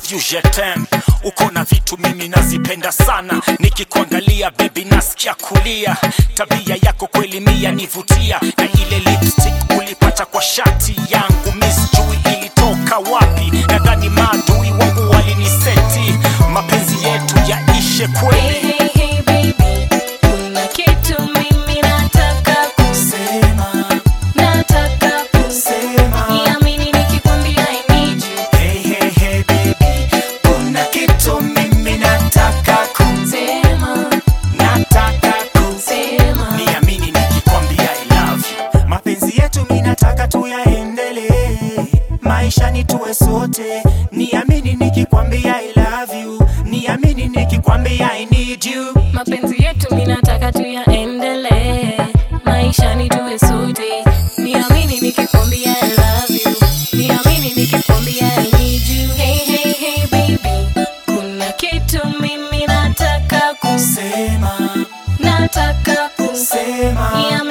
you je t'aime uko na vitu mimi nazipenda sana nikikuangalia bebi nasikia kulia tabia yako kweli mia nivutia na ile lipstick ulipata kwa shati yangu miss jui ilitoka wapi nadhani maadui wangu waliniseti mapenzi yetu yaishe kweli Hey, hey, baby, kuna kitu mimi nataka kusema, nataka kusema. Niamini nikikwambia I need you. hey, hey, hey, baby. kuna kitu mimi nataka ku Sema, nataka ku sema. niamini nikikwambia I love you mapenzi yetu minataka tuyaendelee maishani tuwe sote niamini nikikwambia I love you niamini nikikwambia I need you Mapenzi yetu mimi nataka tuyaendelee, maishani tuwe sote. Niamini nikikwambia I love you, niamini nikikwambia I need you. Hey, hey, hey baby, kuna kitu mimi nataka kusema, sema nataka kusema. sema Niamini